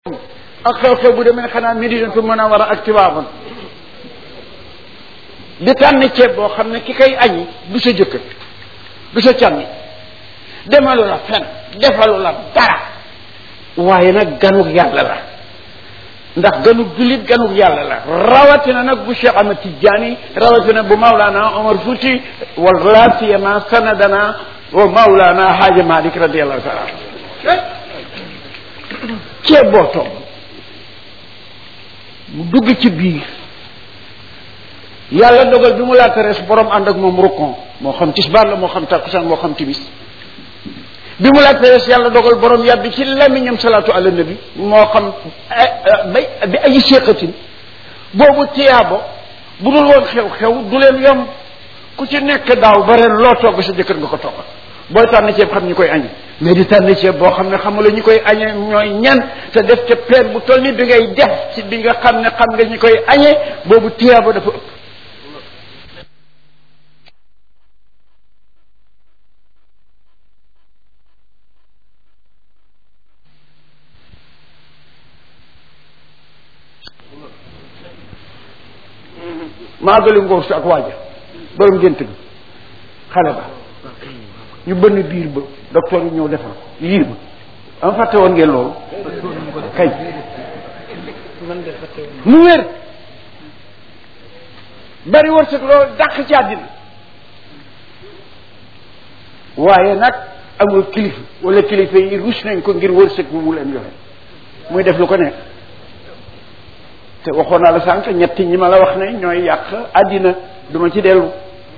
ak xew-xew bu demee xanaa Madinatu Munawwara ak Tiwaawan di tànn ceeb boo xam ne ki koy añi du sa jëkkër du sa càmmi demalu la fen defalu la dara waaye nag ganug yàlla la ndax ganug jullit ganug yàlla la rawatina nag bu Cheikh Ahmad Tidiane rawatina bu Maulana Omar Fouti wala siyama sanadana wa Maulana Haaji Malik radiallahu taala ceeb boo toog mu dugg ci biir yàlla dogal bi mu laata res borom ànd ak moom rukkon moo xam tisbaar la moo xam takkusaan moo xam timis bi mu laata res yàlla dogal borom yàbbi ci lamiñam salaatu ala nabi moo xam bay bi ay séqatin boobu tiyaabo bu dul woon xew-xew du leen yomb ku ci nekk daaw ba ren loo togg sa jëkkër nga ko toggal booy tànn ceeb xam ñi koy añe mais di tànn ceeb boo xam ne xamula ñi koy añe ñooy ñan te def ca peer bu toll ni bi ngay def ci bi nga xam ne xam nga ñi koy añe boobu tiyaabo dafa ëpp maa gali ngóor si ak waaja borom gént bi xale ba ñu bënn biir ba docteur yi ñëw defal ko liir ba am fàtte woon ngeen loolu kay mu wér bari wërsëg loolu dàq ci àddina waaye nag amul kilifa wala kilifa yi rus nañ ko ngir wërsëg bu mu leen joxe muy def lu ko nekk te waxoon naa la sànq ñetti ñi ma la wax ne ñooy yàq àddina duma ci dellu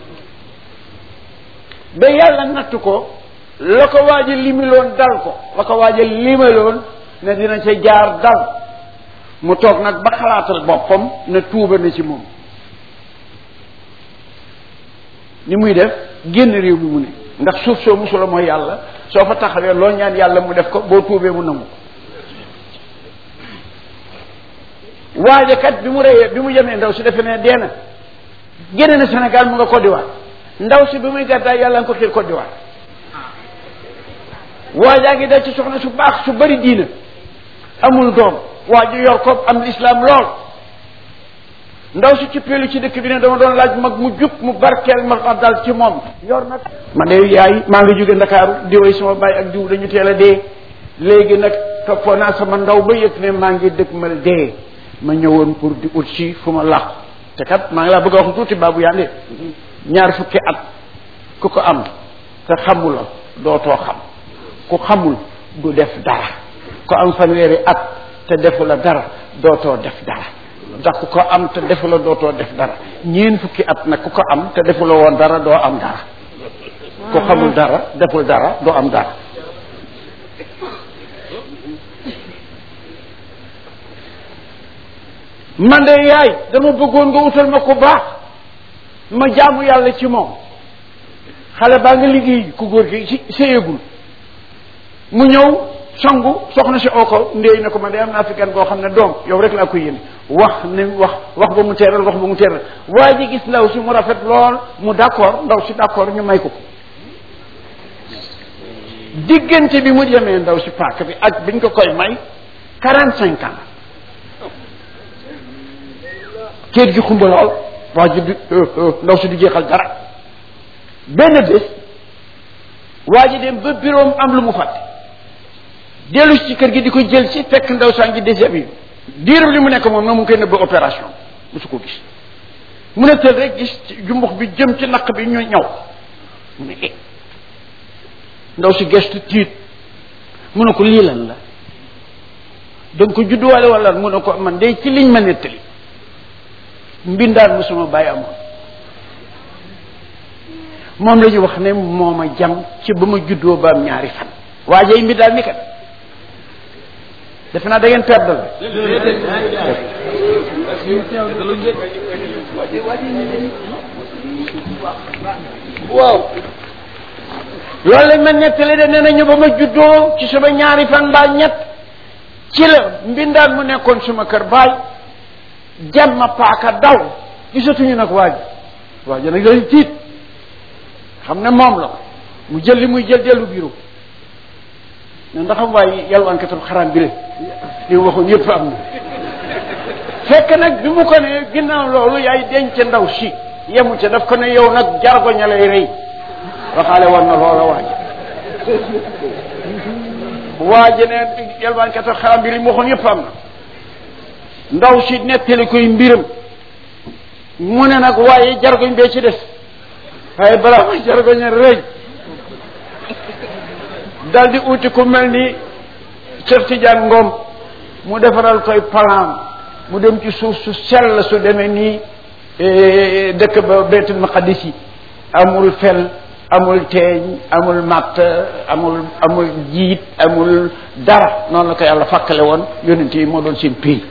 ba yàlla natt ko la ko waaj a limiloon dal ko la ko waaj a limaloon ne dina ca jaar dal mu toog nag ba xalaatal boppam ne tuuba na ci moom ni muy def génn réew mi mu ne ndax suuf soo musula mooy yàlla soo fa taxawee loo ñaan yàlla mu def ko boo tuubee mu nangu ko waaja kat bi mu reyee bi mu yemee ndaw si defe ne dee na génne na Sénégal mu nga Côte d'Ivoire ndaw si bi muy gàddaay yàlla nga ko xiir Côte d'Ivoire waajaa ngi dal ci soxna su baax su bari diina amul doom waa ji yor ko am lislaam lool ndaw si ci peelu ci dëkk bi ne dama doon laaj mag mu jub mu barkeel ma ma dal ci moom yor nag ma de yaay maa ngi jóge ndakaaru diwoy sama baay ak diw dañu teel a dee léegi nag toppoo naa sama ndaw ba yëg ne maa ngi dëkk mal dee ma ñëwoon pour di ut si fu ma làqu te kat maa ngi laa bëgg a wax tuuti baabu yaa ñaar fukki at ku ko am te xamula dootoo xam ku xamul du def dara ku am fanweeri at te defu la dara dootoo def dara ndax ku ko am te defu la dootoo def dara ñeen fukki at nag ku ko am te defu la woon dara doo am dara ku xamul dara deful dara doo am dara man de yaay dama bëggoon nga utal ma ku baax ma jaamu yàlla ci moom xale baa nga liggéey ku góor gi ci séyegul mu ñëw sangu soxna si oo ko ndéy na ko man de am naa fi gan goo xam ne doom yow rek laa koy yéene wax ne wax wax ba mu teeral wax ba mu teeral waa ji gis ndaw si mu rafet lool mu d'accord ndaw si d'accord ñu may ko ko diggante bi mu yemee ndaw si paak bi ak biñ ko koy may quarante cinq ans kéet gi xumba lool waa ji du ndaw si du jeexal dara benn bés waa ji dem ba bureau am lu mu fàtte dellu ci kër gi di ko jël si fekk ndaw saa ngi déshabillé diiru li mu nekk moom na mu ngi koy nëbb opération musu ko gis mu ne tël rek gis jumbux bi jëm ci naq bi ñu ñaw mu ne eh ndaw si gestu tiit mu ne ko lii lan la danga ko judduwaale wala mu ne ko man de ci liñ ma nettali mbindaan mu suma bàyyi amoon moom la ñu wax ne moo ma jam ci ba ma juddoo ba am ñaari fan waajay mbindaan mi kat defe naa da ngeen perdal waaw loolu lañ ma nettali de nee nañu ba ma juddoo ci sama ñaari fan mbaa ñett ci la mbindaan mu nekkoon suma kër baay jam ma paaka daw gisatuñu nag waaj waaj nag lañ tiit xam ne moom la mu jël li muy jël dellu bureau ne ndax am waaye yalwaankatul xaraam bi le li mu waxoon yëpp am na fekk nag bi mu ko ne ginnaaw loolu yaay denc ndaw si yemu ca daf ko ne yow nag jargoña lay rëy waxaale war na loola waaje waaje ne yalwaankatul xaraam bi li mu waxoon yëpp am na ndaw si nettali koy mbiram mu ne nag waaye jargoñ bee ci des waaye balaa ma jargoñ a rëy dal di uti ku mel ni Cheikh Tidiane Ngom mu defaral koy plan mu dem ci suuf su sell su demee nii dëkk ba Baytul Maqdis yi amul fel amul teeñ amul matt amul amul jiit amul dara noonu la ko yàlla fàkkale woon yonent yi moo doon seen pays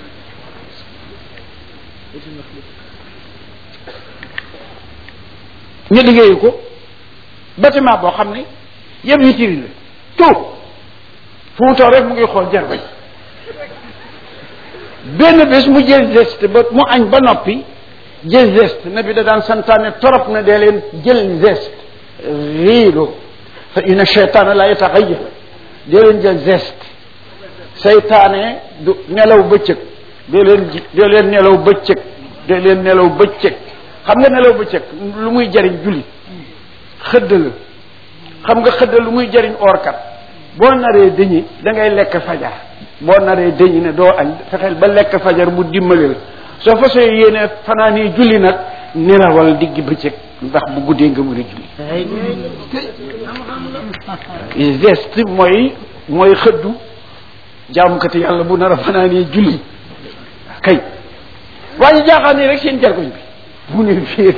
ñu liggéeyu ko bâtiment boo xam ne yëpp witiri la tout fu mu toog rek mu ngi xool jarbañ benn bés mu jël geste ba mu añ ba noppi jël geste na bi da daan santaane torop na dee leen jël geste riido fa inna cheytaana la yataxayyar dee leen jël geste seytaane du nelaw bëccëg dee leen dee leen nelaw bëccëg dee leen nelaw bëccëg xam nga nelaw bëccëg lu muy jariñ julli xëdd la xam nga xëdd lu muy jariñ oorkat boo naree dëñi da ngay lekk fajar boo naree dëñi ne doo añ fexeel ba lekk fajar mu dimbali la soo fa soo yéene fanaani julli nag nelawal digg bëccëg ndax bu guddee nga mën a julli geste mooy mooy xëddu jaamukati yàlla bu nar a fanaani julli kay waaye jaaxaan nii rek seen jargoñ bi mu ne fiir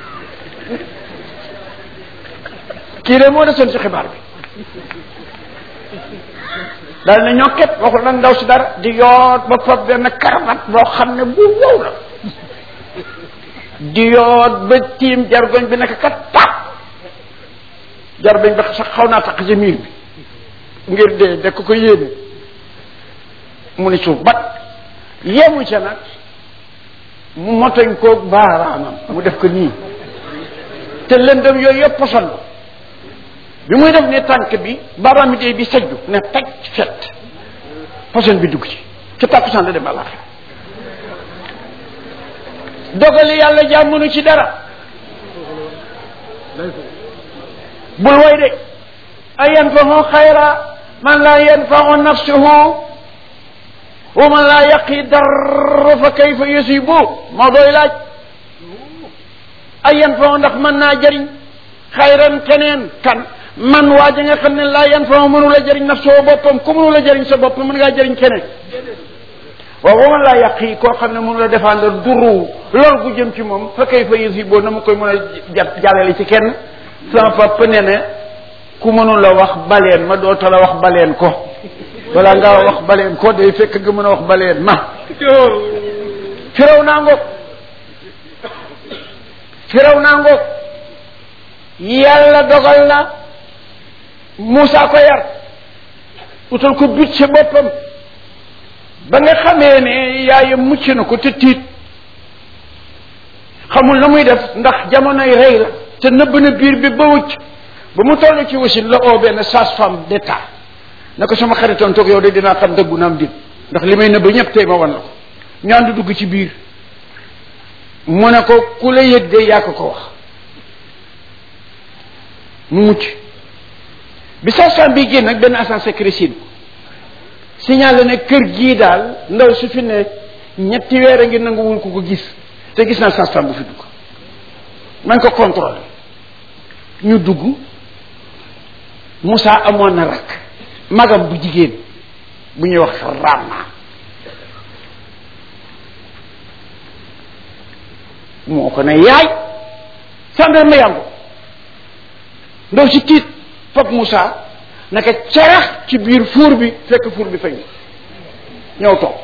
kii de moo desoon si xibaar bi daal ne ñokket waxul nag ndaw si dara di yoot ba fab benn karamat boo xam ne bu wow la di yoot ba tiim jargoñ bi nekk kat tap jargoñ bi sax xaw naa taq ci miir bi ngir dee de ko ko yéene mu ni suuf bat yemu ca nag mu motoñ koog baaraamam mu def ko nii te lëndëm yooyu yëpp poson bi muy def ne tànk bi baaraam bi dee bi sajju ne taj fet poson bi dugg ci ci tàkkusaan la dem àllaaxira dogali yàlla jàmmunu ci dara bul way de a yanfahu xayra man laa yanfahu nafsuhu wa man laa yaqi dar fa kayfa yusibu moo doy laaj ay yan fa ndax mën naa jëriñ xayran keneen kan man waa ja nga xam ne laa yan fa mënu la jëriñ naf soo boppam ku mënu la jëriñ sa bopp mën ngaa jëriñ keneen waaw wa man laa yaqi koo xam ne mënu la défendre duru lool gu jëm ci moom fa kayfa yusibu na mu koy mën a jàllale ci kenn sama papa nee na ku mënu la wax baleen ma doota la wax baleen ko wala nga wax baleen ko day fekk nga mën a wax baleen ma firaw naa ngoog firaw naa ngoog yàlla dogal na Moussa ko yar utal ko but ci boppam ba nga xamee ne yaayam mucc na ko te tiit xamul na muy def ndax jamonoy rey la te nëbb na biir bi ba wucc ba mu toll ci wasin la oo benn sage-femme d'état na ko sama xaritoon toog yow de dinaa xam dëggu naam dit ndax li may nëbb ñëpp tey ma wan la ko ñaan di dugg ci biir mu ne ko ku la yëg de yaa ko ko wax mu mucc bi sage-femme bi génn nag benn agent secret siin signalé ne kër gii daal ndaw su fi ne ñetti weer a ngi nanguwul ku ko gis te gis naa sage-femme bu fi dugg man ko contrôlé ñu dugg Moussa amoon na rakk magam bu jigéen bu ñuy wax Rama moo ko ne yaay sàndarma ma yàngu ndaw si tiit fab Moussa naka cerax ci biir fuur bi fekk fuur bi fañ ñëw toog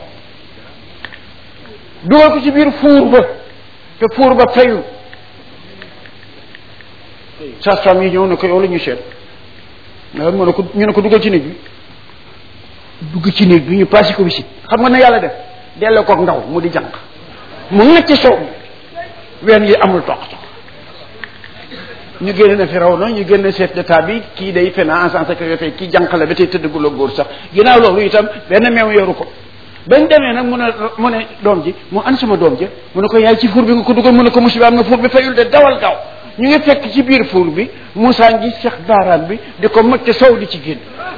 dugal ko ci biir fuur ba te fuur ba fayul sage-femme yi ñëw ne ko yow la ñu seet nga mu ne ko ñu ne ko dugal ci néeg bi dugg ci néeg bi ñu passé ko visite xam nga ne yàlla def delloo koog ndaw mu di jànq mu ngacc soow mi ween yi amul toq toq ñu génne na Firawna ñu génne chef d'état bi kii day fena en sécurité kii jànq la ba tey tëddagul ak góor sax ginnaaw loolu itam benn meew yoru ko bañ demee nag mu ne mu ne doom ji mu an sama doom ji mu ne ko yaay ci fuur bi nga ko dugal mu ne ko musiba am na fuur bi fayul de dawal gaaw ñu ngi fekk ci biir fuur bi Moussa ngi sex baaraam bi di ko mëcc sow di ci génn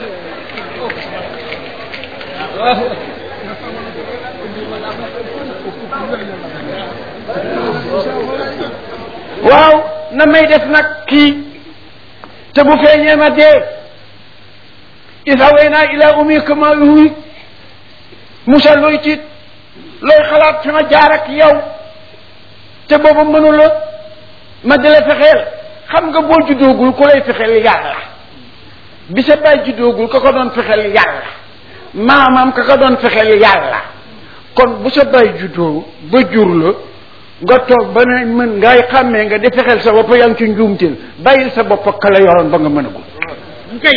waaw na may def nag kii te bu feeñee ma dee isawayna ila umika ma yuhi Moussa looy tiit looy xalaat fi ma jaar ak yow te boobu mënu la ma di la fexeel xam nga boo juddoogul ku lay fexeel yàlla bi sa baay juddoogul ka ko doon fexeel yàlla maamam ka ko doon fexeel yàlla kon bu sa baay juddoo ba jur la nga toog ba ne mën ngay xàmmee nga di fexeel sa bopp yaa ngi ci njuumteel bàyyil sa bopp ka la yoroon ba nga mën a gul kay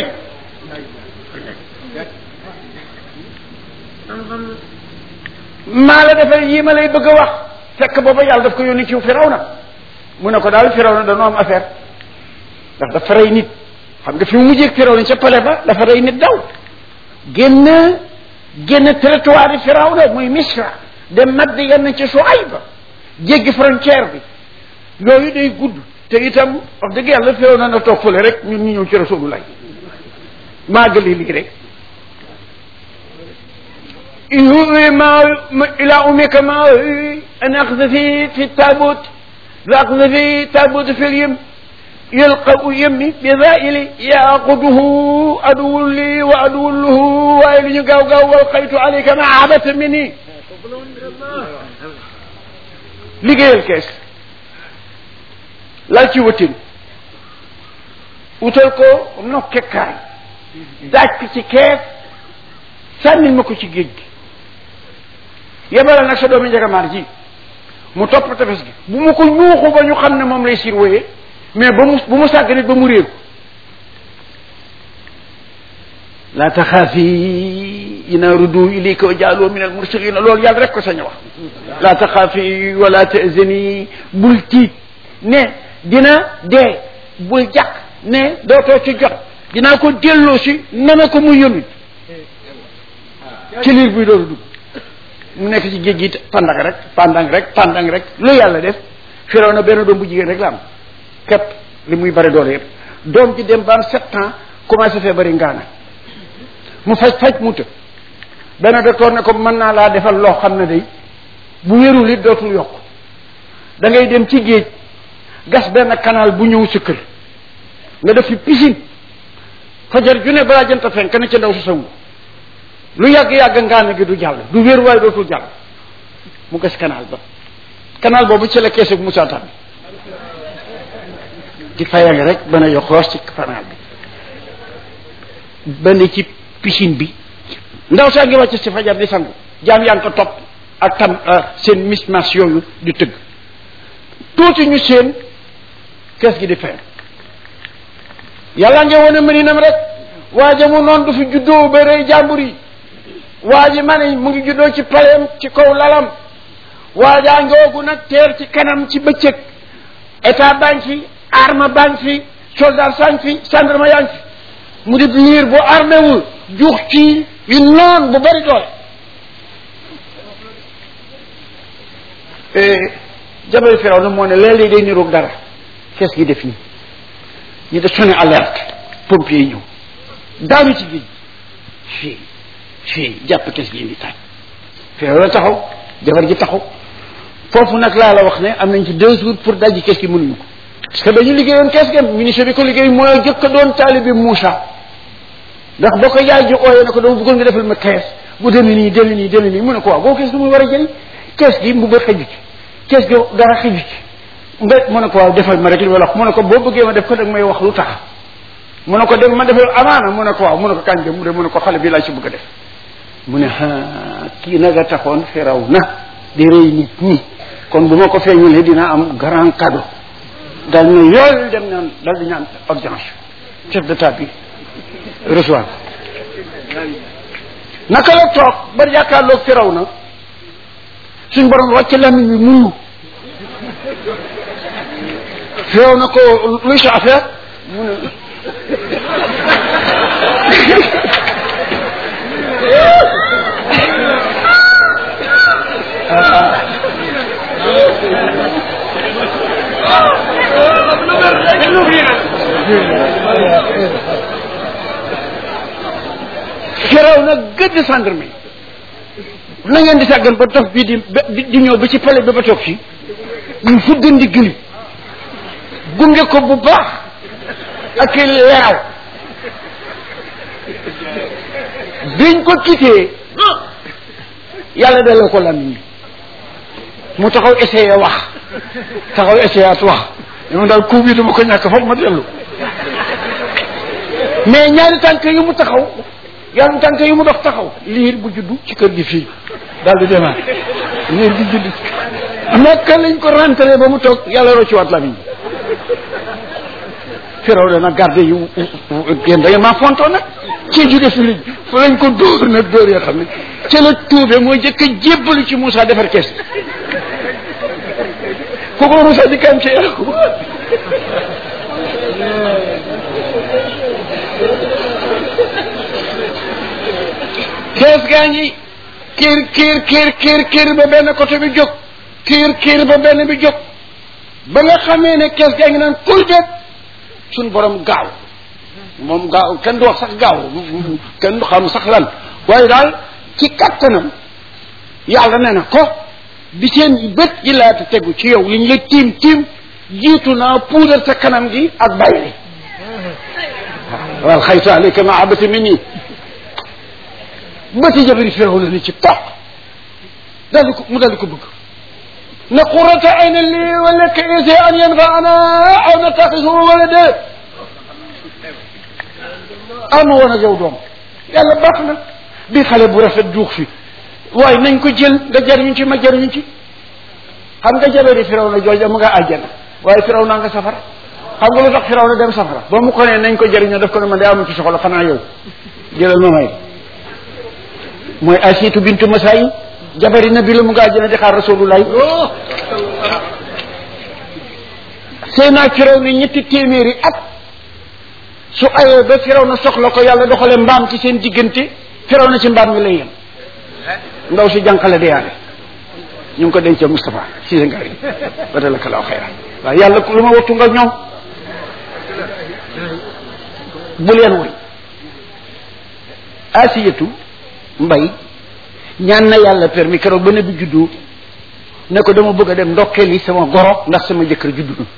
maa la defal yii ma lay bëgg a wax fekk booba yàlla daf ko yónni ci Firawna mu ne ko daal Firawna dañoo am affaire ndax dafa rey nit xam nga fi mu mujjee Firawna ca pale ba dafa rey nit daw génn génn territoire yi Firawna muy Misra dem Mad yenn ci Suayba jéggi frontière bi yooyu day gudd te itam wax dëgg yàlla Firawna na toog fële rek ñun ñu ñëw ci Rasulullah maa gëli lii rek يهوي ما إلى أمك ما أن أقذفي في التابوت فأقذفي تابوت في اليم يلقى يمي بذائل يأخذه عدو لي وعدو له وإن يقاو قاو والقيت عليك معابة مني liggéeyal kees lal ci wëtin wutal ko nokkekaay daaj ko ci kees sànnil ma ko ci géej gi yebalal nag sa doomi njagamaar ji mu topp tefes gi bu mu ko ñuuxu ba ñu xam ne moom lay surveiller mais ba mu bu mu sàgg nit ba mu réer laa taxaafi ina rudu ilayka wa jaaloo min al mursalina loolu yàlla rek ko sañ a wax laa taxaafi wala tahzani bul tiit ne dina dee bul jàq ne dootoo ci jot dinaa ko delloo si nana ko mu yónni ci liir buy dooru dugg mu nekk ci géej gi pandang rek pandang rek pandang rek lu yàlla def firaw na benn doom bu jigéen rek la am képp li muy bari doole yëpp doom ji dem ba am sept ans commencé fee bari ngaana mu faj faj mu të benn docteur ne ko mën naa laa defal loo xam ne day bu wérul it dootul yokk da ngay dem ci géej gas benn canal bu ñëw sa kër nga def fi piscine fajar ju ne balaa jënta fenk na ca ndaw su sangu lu yàgg-yàgg ngaana gi du jàll du wér waaye dootul jàll mu gas canal ba canal boobu ci la keesu Moussa Tall di fayal rek ba ne yoxoos ci canal bi ba ne ci piscine bi ndaw saa ngi wàcc ci fajar di sangu jaam yaa ngi ko topp ak tam seen mismas yooyu di tëgg tuuti ñu seen kees gi di fayal yàlla ngi wane mëninam rek waaja mu noonu du fi juddoo ba rëy jàmbur yi waa ji ma ne mu ngi juddoo ci paleem ci kaw lalam waajaa ngoogu nag teer ci kanam ci bëccëg état baa ngi fi arme baa ngi fi soldat saa ngi fi gendarme yaa ngi fi mu di liir bu armé wul juux ci yu noon bu bari doole jabal firaw na moo ne léeg-léeg day niroog dara kees gi def nii ñu def sonné alerte pompier yi ñëw daanu ci géej fii fii jàpp kees gi indi taaj firaw la taxaw jabar ji taxaw foofu nag laa la wax ne am nañ ci deux jours pour dajji kees gi mënuñu ko parce que dañu liggéeyoon kees gi ministre bi ko liggéey mooy jëkk a doon taalibi Moussa ndax boo ko yaay ji ooyee ne ko dama bëggoon nga defal ma kees bu demee nii demee nii demee nii mu ne ko waaw boo kees du muy war a jëriñ kees gi mu ba xëju ci kees gi dara xëju ci nga mu ne ko waaw defal ma rek li ma la wax mu ne ko boo bëggee ma def ko dag may wax lu tax mu ne ko dem ma defal amaana mu ne ko waaw mu ne ko kañ dem mu de mu ne ko xale bi laa ci bëgg a def mu ne ah kii nag a taxoon firaw na di rëy nit ñi kon bu ma ko feeñulee dina am grand cadeau dal na yooyu dem naan dal di ñaan audience chef d'état bi reçoit naka la toog ba jàkkaarloog firaw na suñ borom wàcc lamiñ bi muyu feew na ko luy sa affaire mu ne firaw na gëdd gendarme na ngeen di sàggan ba dof bii di di ñëw ba ci pale bi ba toog fii ñu fudd ndigg li gunge ko bu baax ak leeraw biñ ko kitee yàlla delloo ko lamiñ bi mu taxaw essayé wax taxaw essayé at wax dama daal coup bi dama ko ñàkk foog ma dellu mais ñaari tànk yu mu taxaw ñaari tànk yu mu dox taxaw liir bu juddu ci kër gi fii daal di demaat liir bu juddu naka lañ ko rentré ba mu toog yàlla rocci waat lamiñ bi firaw dana garde yu yéen da ngeen maa fontoo nag ci jóge fi lañ fa lañ ko dóor nag dóor yoo xam ne ca la tuube mooy jëkk a jébbalu ci Moussa defar kees ku ko Moussa di kam ci yàqu kees gaa ngi kiir kiir kiir kiir kiir ba benn côté bi jóg kiir kiir ba benn bi jóg ba nga xamee ne kees gaa ngi naan kuy det suñ borom gaaw moom gaaw kenn du wax sax gaaw kenn du xam sax lan waaye daal ci kattanam yàlla nee na ko bi seen bët yi laata tegu ci yow liñ la tiim tiim jiitu naa puudar sa kanam gi ak bàyyi li wal xaytu alayka ma abata min nii bëti jabari firaw la ni ci toq daldi ko mu daldi ko bëgg na qurata ayna lii wa laka ise an yanfaana aw nattaxisu walada am woon ak yow doom yàlla baax na bi xale bu rafet juux fi waaye nañ ko jël nga jariñu ci ma jariñu ci xam nga jabari firaw na jooja mu nga àjjana waaye firaw naa nga safara xam nga lu tax firaw na dem safara ba mu ko ne nañ ko jariñoo daf ko ne man de amu ci soxla xanaa yow jëlal ma may mooy asiitu bintu masayi jabari nabi la mu nga àjjana di xaar rasulullah sëy naa firaw ni ñetti téeméeri at su ayoo ba firaw na soxla ko yàlla doxale mbaam ci seen diggante firaw na ci mbaam mi lay yem ndaw si jànqale deyaale ñu ngi ko dencee Moustapha si nga yi badalaka laaw xayra waaye yàlla lu ma wattu nga ñoom bu leen woy asiyatu mbay ñaan na yàlla permis keroog ba ne bi juddu ne ko dama bëgg a dem ndokkeeli sama goro ndax sama jëkkër juddu na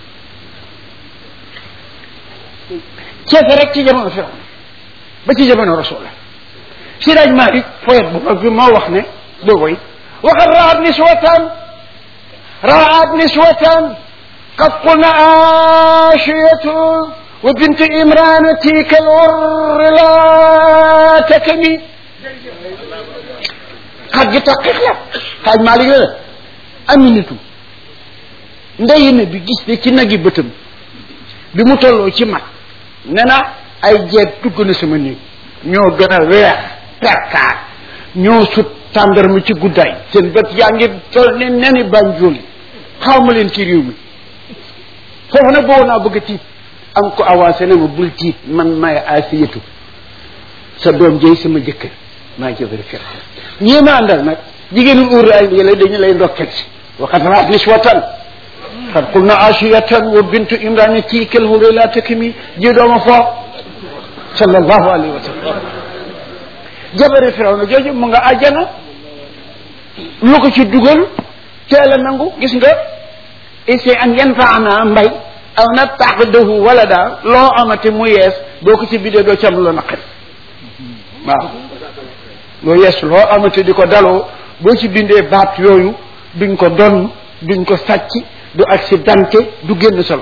ceese rek ci jamono firaw ba ci jamono rasulullah siraaj Malik poète bu mag bi moo wax ne boo koy waxat raat niswatan raat niswatan qad qulna ashiyatu wa bint imran tika al la takmi xaj gi taqiq la xaaj Malik la aminatu ndeyi na bi gis ne ci nagi bëtam bi mu tolloo ci mag ne na ay jeet dugg na sama néeg ñoo gën a weex perkaar ñoo sut tàndarma ci guddaay seen bët yaa ngi toll ne neni banjool xaw ma leen ci réew mi foofu nag boobu naa bëgg a tiit am ko avancé ne ma bul tiit man may asiyatu sa doom jëy sama jëkkër maa jëbëri fir ñii ma àndal nag jigéenu uur ay yële dañu lay ndokkel si waxat raat niswatan qad qulna ashiyatan wa bintu imrani tiikal hure la takmi ji dooma foo sallallahu alayhi wa sallam jabari firaw na jooju mu nga àjjana lu ko ci dugal teel a nangu gis nga essayer an yanfaana mbay aw nattaxidahu walada loo amati mu yees boo ko ci bidee doo ci am lu naqari waaw loo yees loo amati di ko daloo boo ci bindee baat yooyu duñ ko donn duñ ko sàcc du accidenté du génn solo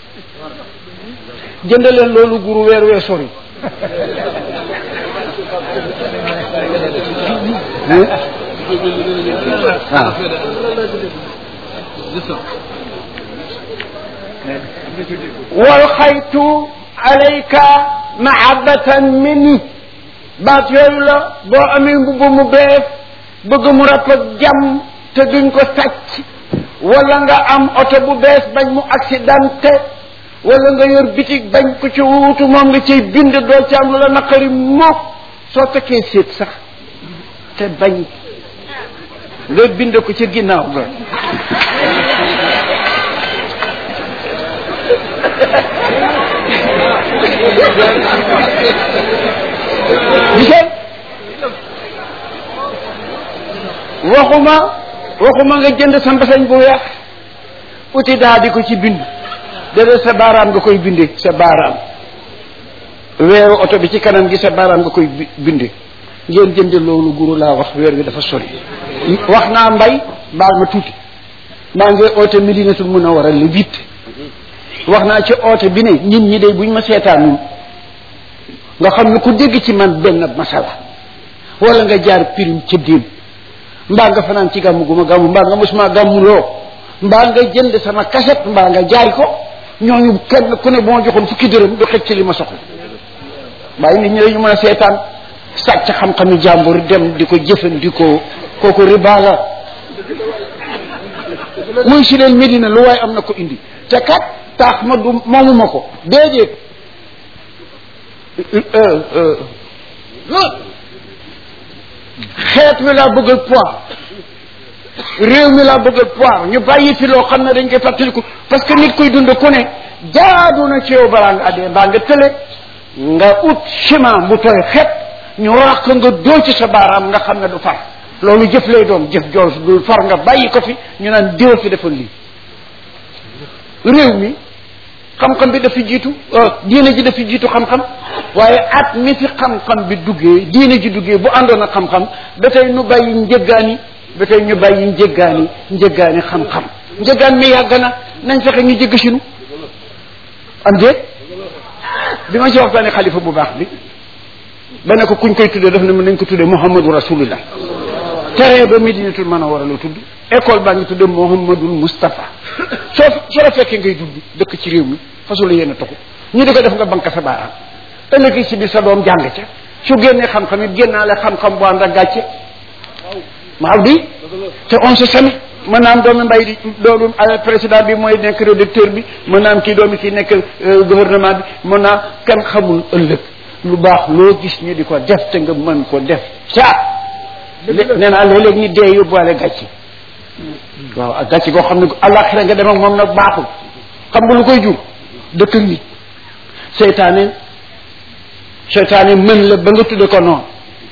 jënd leen loolu guru weer wee sori waaw wal xaytu alayka mahabbatan minni baat yooyu la boo amee mbubb mu bees bëgg mu ràpp ak jàmm te duñ ko sàcc wala nga am oto bu bees bañ mu accidenté wala nga yor bitig bañ ko ci wuutu moom nga ciy bind doo ci am lu la naqari mook soo takkee séet sax te bañ nga bind ko ci ginnaaw ga gisal waxuma waxuma nga jënd sa mbasañ bu weex uti daa di ko ci bind déedéet sa baaraam nga koy binde sa baaraam weeru oto bi ci kanam gi sa baaraam nga koy binde ngeen jënd loolu guru laa wax weer wi dafa sori wax naa mbay baal ma tuuti maa ngi oote Medinatul Munawwara le huit wax naa ci oote bi ne nit ñi de buñ ma seetaanul nga xam ne ku dégg ci man benn masala wala nga jaar pirim ci diin mbaa nga fanaan ci gàmmu gu ma gàmmu mbaa nga mosuma gàmmu loo mbaa nga jënd sama kaset mbaa nga jaay ko ñooñu kenn ku ne bu ma joxoon fukki dërëm du xëcc ci li ma soxla waaye nit ñi dañu mën a seetaan sàcc xam-xami jàmbur dem di ko jëfandikoo kooku riba la muy si leen Medina lu waaye am na ko indi te kat taax ma du moomuma ko déedéet xeet mi laa bëggal poir réew mi laa bëggal poir ñu bàyyi fi loo xam ne dañ koy fàttaliku parce que nit koy dund ku ne jaadu na ci yow balaa nga addee mbaa nga tële nga ut ciment bu tooy xet ñu rax nga doo ci sa baaraam nga xam ne du far loolu jëf lay doon jëf joor du far nga bàyyi ko fi ñu naan déw fi defal lii réew mi xam-xam bi dafa jiitu diine ji dafa jiitu xam-xam waaye at mi fi xam-xam bi duggee diine ji duggee bu àndoon ak xam-xam ba tey nu bàyyi njëggaani ba tey ñu bàyyi njëggaani njëggaani xam-xam njëggaan mi yàgg na nañ fexe ñu jëgg sinu am déet bi ma ci waxtaane xalifa bu baax bi ba ne ko kuñ koy tuddee daf ne mën nañ ko tuddee Muhammadu Rasulullah terrain ba Medinatul Munawwara la tudd école baa ngi tudd Muhammadul Moustapha soo soo la fekkee ngay dund dëkk ci réew mi fasul yéen a toxu ñu di ko def nga banque sa baaraam ëllëg si biir sa doom jàng ca su génnee xam-xam it génnaale xam-xam bu ànd ak gàcce waaw di te on se sami mën naa am doomi mbay di doomu président bi mooy nekk rédacteur bi mën naa am kii doomi kii nekk gouvernement bi mën naa kenn xamul ëllëg lu baax loo gis ñu di ko def te nga mën ko def ca nee naa léeg-léeg ni dee yóbbuwaale gàcce waaw ak gàcce goo xam ne àllaaxira nga dem ak moom nag baaxul xam nga lu koy jur dëkk nit seytaane seytaane mën la ba nga tudde ko noonu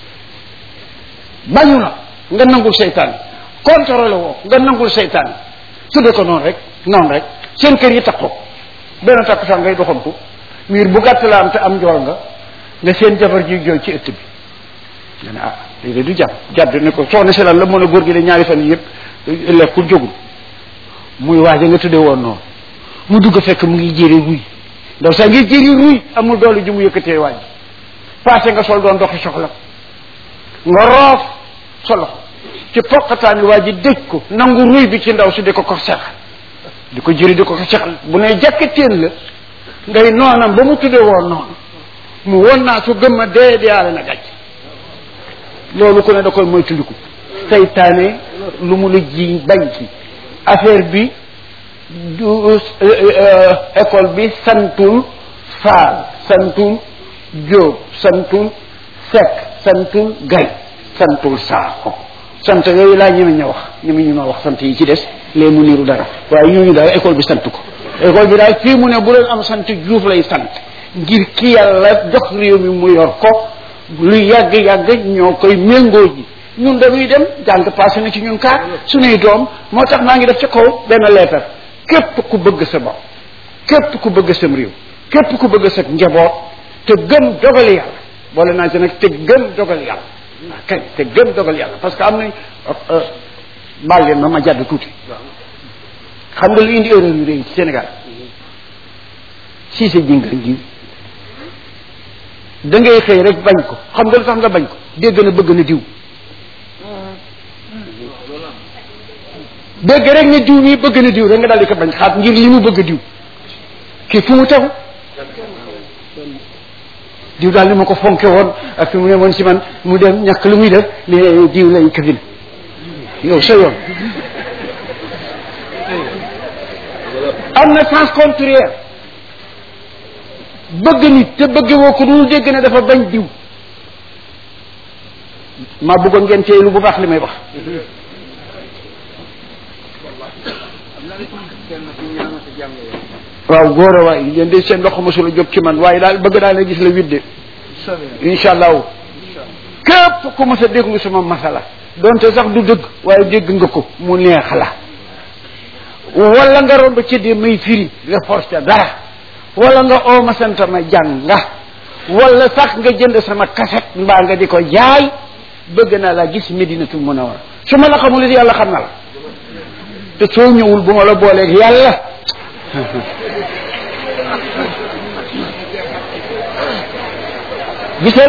bañu la nga nangul seytaane contrôlé woo nga nangul seytaane tudde ko noonu rek noonu rek seen kër yi takkoo benn takku sax ngay doxantu miir bu gàtt la am te am njool nga nga seen jabar ji jooy ci ëtt bi nga ne ah léegi du jàpp jàdd ne ko soxna si lan la mën a góor gi de ñaari fan yi yëpp lekkul jógul muy waaja nga tudde woon noonu mu dugg fekk mu ngi jëri ruy ndaw sax ngi jëri ruy amul doole ju mu yëkkatee waaj passé nga sol doon doxi soxla nga roof sa loxo ci poqataani waa ji dëj ko nangu ruy bi ci ndaw si di ko ko sex di ko jëri di ko ko sexal bu ne jàkkateen la ngay noonam ba mu tudde woon noonu mu won naa su gëm a dee deyaale na gàcc loolu ku ne da koy moytandiku seytaane lu mu la ji bañ ci affaire bi du école bi santul faal santul jóob santul sekk santul gay santul saako sant yooyu laa ñeme ña wax ñeme ñu ma wax sant yi ci des lee mu niru dara waaye ñooñu daal école bi sant ko école bi daal fii mu ne bu leen am sant juuf lay sant ngir ki yàlla jox réew mi mu yor ko lu yàgg-yàgg ñoo koy méngoo ji ñun dañuy dem jàng passé na ci ñun kaar suñuy doom moo tax maa ngi def ci kaw benn leetar képp ku bëgg sa bopp képp ku bëgg sam réew képp ku bëgg sa njaboot te gëm dogal yàlla boole naa ci nag te gëm dogal yàlla waaw kañ te gëm dogal yàlla parce que am nañ baal leen ma ma jàdd tuuti xam nga lu indi erreur yu réy ci Sénégal si sa jingal ji da ngay xëy rek bañ ko xam nga lu tax nga bañ ko dégg na bëgg na diw dégg rek ne diw mii bëgg na diw rek nga daal di ko bañ xaat ngir li mu bëgg diw kii fu mu tegu diw daal ni ma ko fonke woon ak fi mu ne woon si man mu dem ñàkk lu muy def ne diw lay këfin yow sa yoon am na sens contraire bëgg nit te bëgg woo ko dul dégg ne dafa bañ diw maa bëggoon ngeen teeylu bu baax li may wax waaw góor a waay yéen de seen loxo mosula jóg ci man waaye daal bëgg daal na gis la widde incha allahu képp ku mos a déglu sama masala donte sax du dëgg waaye dégg nga ko mu neex la wala nga romb ci di may firi nga force ca dara wala nga oo ma sant ma jàng nga wala sax nga jënd sama kaset mbaa nga di ko jaay bëgg naa laa gis medinatul munawwara su ma la xamul it yàlla xam na la te soo ñëwul bu ma la booleeg yàlla gisal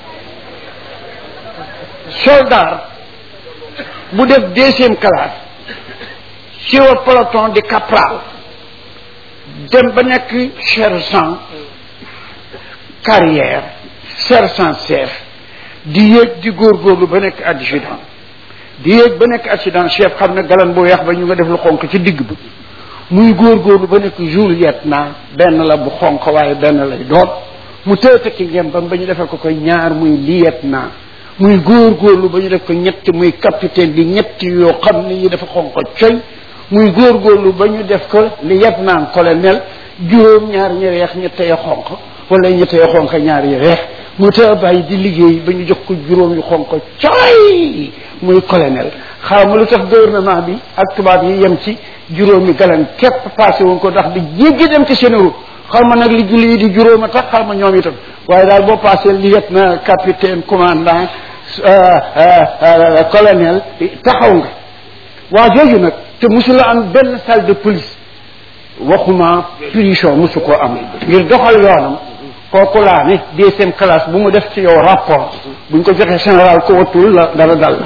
soldat bu def deuxième classe ci wa peloton di capral dem ba nekk sergent carrière sergent chef di yéeg di góorgóorlu ba nekk adjudant di yéeg ba nekk adjudant chef xam ne galan bu weex ba ñu nga def lu xonk ci digg bi muy góorgóorlu ba nekk lieutenant benn la bu xonq waaye benn lay doon mu tëëtë ki ngem bam ba ñu defal ko koy ñaar muy lieutenant muy góorgóorlu ba ñu def ko ñett muy capitaine di ñett yoo xam ne yi dafa xonq coy muy góorgóorlu ba ñu def ko lieutenant colonel juróom ñaar ñi weex ñett ya xonq wala ñett ya xonq ñaar ya weex mu tëë bàyyi di liggéey ba ñu jox ko juróom yu xonq coy muy colonel xaw ma lu tax gouvernement bi ak tubaab yi yem ci juróomi galan képp passé woon ko ndax di jéggi dem ci seen route xaw ma nag li julli yi di juróom a tax xaw ma ñoom itam waaye daal boo passé lieutenant capitaine commandant colonel taxaw nga waa jooju nag te musula am benn salle de police waxuma prison musu koo am ngir doxal yoonam kooku laa ne deuxième classe bu mu def ci yow rapport buñ ko joxee général ko wattul la dara dal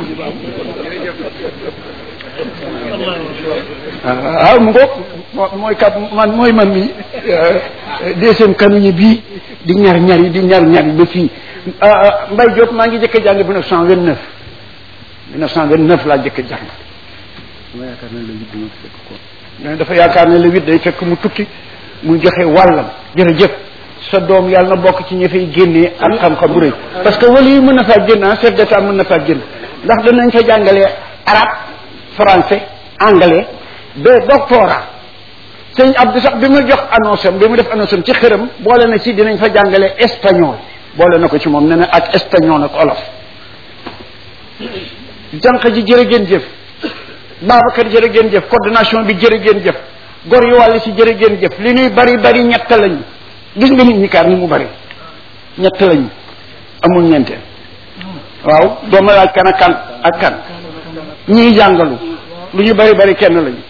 waaw mu ngoog mooy kat man mooy man mi deuxième kanuñe bii di ñar ñar yi di ñar ñar yi ba fii Mbaye Diop maa ngi jëkk a jàng 1929 1929 laa jëkk a jàng dama yaakaar ne le huit dina fekk ko mais dafa yaakaar ne le huit day fekk mu tukki muy joxe wàllam jërëjëf sa doom yàlla na bokk ci ñi fay génnee ak xam-xam bu rëy parce que wala yi mën na faa génn ah chef d'état mën na faa génn ndax danañ fa jàngalee arabe français anglais ba doctorat sëñ Abdou sax bi mu jox annonce am bi mu def annonce am ci xëram boole na ci dinañ fa jàngale espagnol boole na ko ci moom ne na ak espagnol ak olof jànq ji jërë ngeen jëf Babacar jërë ngeen jëf coordination bi jërë ngeen jëf gor yu wàll si jërë ngeen jëf li ñuy bari bari ñett lañu gis nga nit ñi kaar ni mu bari ñett lañu amul ñeenteel waaw dooma laaj kan ak kan ak kan ñii jàngalu lu ñu bari bari kenn lañu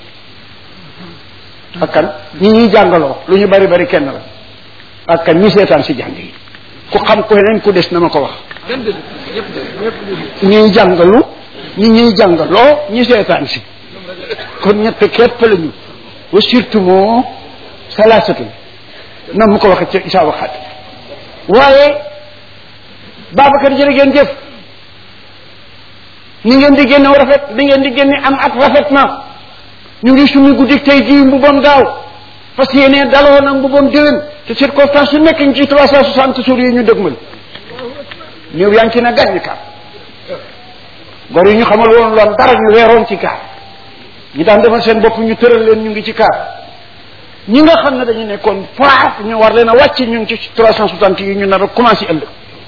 ak kan ñi ñuy jàngaloo lu ñu bari bari kenn la ak kan ñi seetaan si jàng yi ku xam ko yeneen ku des na ma ko wax ñuy jàngalu ñi ñuy jàngaloo ñi seetaan si kon ñett képp lañu wa surtout moo salaasatu na mu ko waxee ca isaa waxaat waaye Babacar jërë ngeen jëf ni ngeen di génne rafet ni ngeen di génne am ak rafet na ñu ngi sumi guddi tey jii mbubam daaw fas yéene daloo nag mbubam déwén te circonstance yu nekk ñu ci trois cent soixante jours yi ñu dëgmal ñëw yaa ngi ci na gàññ kaar gor yi ñu xamal woon loon dara ñu weeroon ci kaar ñi daan defal seen bopp ñu tëral leen ñu ngi ci kaar ñi nga xam ne dañu nekkoon faaf ñu war leen a wàcc ñu ngi ci trois cent soixante yi ñu nar a commencé ëllëg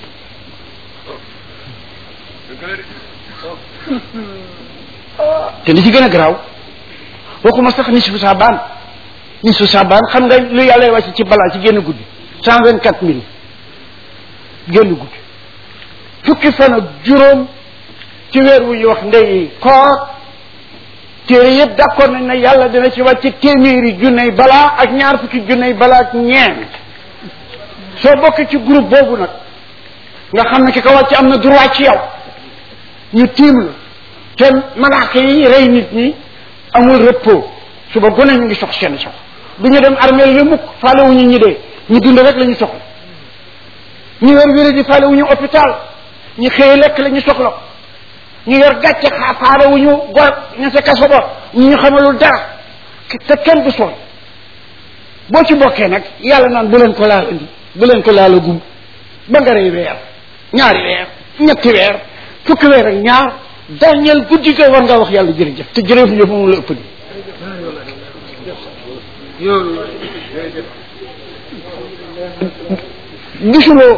te li ci gën a garaaw waxuma sax nisfu saabaan nisfu saabaan xam nga lu yàlla wàcc ci balaa ci génn guddi cent vingt quatre mille génn guddi fukki fan ak juróom ci weer wu ñuy wax ndey koor téere yëpp d'accord nañ ne yàlla dina ci wàcc téeméeri junney balaa ak ñaar fukki junney balaa ak ñeent soo bokk ci groupe boobu nag nga xam ne ki ko wàcc am na droit ci yow ñu tiim la te malaaka yi rey nit ñi amul repos suba gone ñu ngi sox seen sox du ñu dem armeel yi mukk faale wu ñu ñi dee ñu dund rek la ñu soxla ñu yor wéré di faale wu ñu hôpital ñu xëy lekk la ñu soxla ñu yor gàcce xaa faale wu ñu gor ña sa kaso ba ñu ñu xamalul dara te kenn du sonn boo ci bokkee nag yàlla naan bu leen ko laal indi bu leen ko laalagum ba nga rey weer ñaari weer ñetti weer fukki weer ak ñaar dañeel guddi ko war ngaa wax yàlla jërëjëf te jërëjëf ñëpp moom la ëpp di gisuloo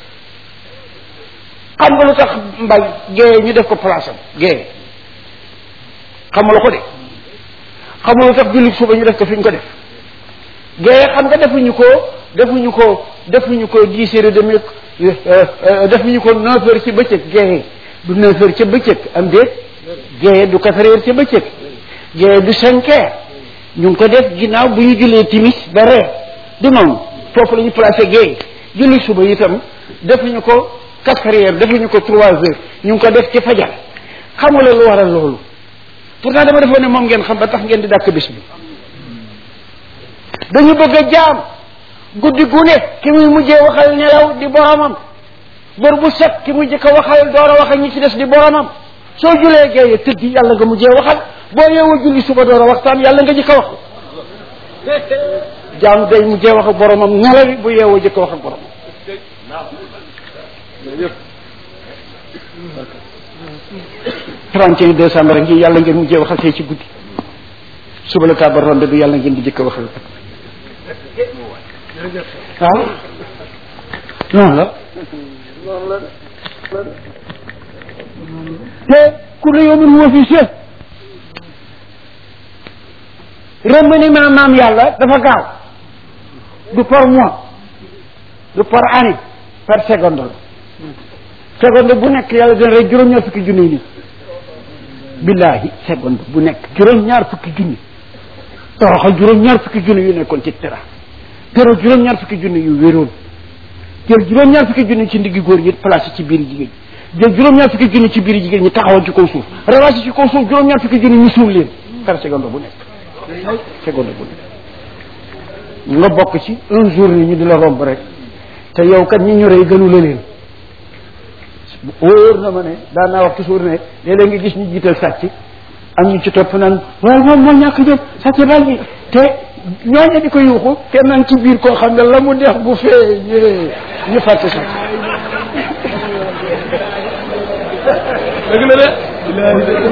xam nga lu tax mbay géeye ñu def ko place am géeye xamula ko de xam nga lu tax julli suba ñu def ko fi ñu ko def géeye xam nga defuñu ko defuñu ko defuñu ko dix heures et demi defuñu ko neuf heures ci bëccëg géeye du neuf heures ca bëccëg am déet géeye du quatre heures ca bëccëg géeye du cinq heures ñu ngi ko def ginnaaw bu ñu jullee timis ba reer du noonu foofu la ñu placé géeye julli suba itam defuñu ko quatre heures defuñu ko trois heures ñu ngi ko def ci fajar xamula lu waral loolu pourtant dama defoon ne moom ngeen xam ba tax ngeen di dàkk bis bi dañu bëgg a jaam guddi gu ne ki muy mujjee waxal nelaw di boromam bër bu set ki muy jëkk a waxal door a wax ak ñi ci des di boromam soo julee géeye tëddi yàlla nga mujjee waxal boo yeewoo julli suba door a waxtaan yàlla nga jëkk a wax jaam day mujjee wax ak boromam nelawi bu yeewoo jëkk a wax ak boromam trente et un décembre ngi yàlla ngeen mujjee waxal tey ci guddi suba la tabar ronde bi yàlla ngeen di jëkk a waxal waaw noonu la te kullu yawmin huwa fi sha'n remaniement maam yàlla dafa gaaw du par mois du par année par seconde la seconde bu nekk yàlla dina rey juróom-ñaar fukki junni nit billahi seconde bu nekk juróom-ñaar fukki junni toroxal juróom-ñaar fukki junni yu nekkoon ci tera tero juróom-ñaar fukki junni yu wéroon jël juróom-ñaar fukki junni ci ndiggi góor yi placé ci biir jigéen jël juróom-ñaar fukki junni ci biir jigéen ñi taxawal ci kaw suuf rawaasi ci kaw suuf juróom-ñaar fukki junni ñu suul leen par seconde bu nekk seconde bu nekk nga bokk ci un jour ni ñu di la romb rek te yow kat ñi ñu rey gënu la leen wóor na ma ne daan naa wax toujours ne léeg-léeg nga gis ñu jiital sàcc am ñu ci topp naan waaye moom moo ñàkk jëm sàcc bal bi te ñooñu di ko yuuxu te naan ci biir koo xam ne la mu neex bu fee ñëwee ñu fàtte sàcc dëgg la de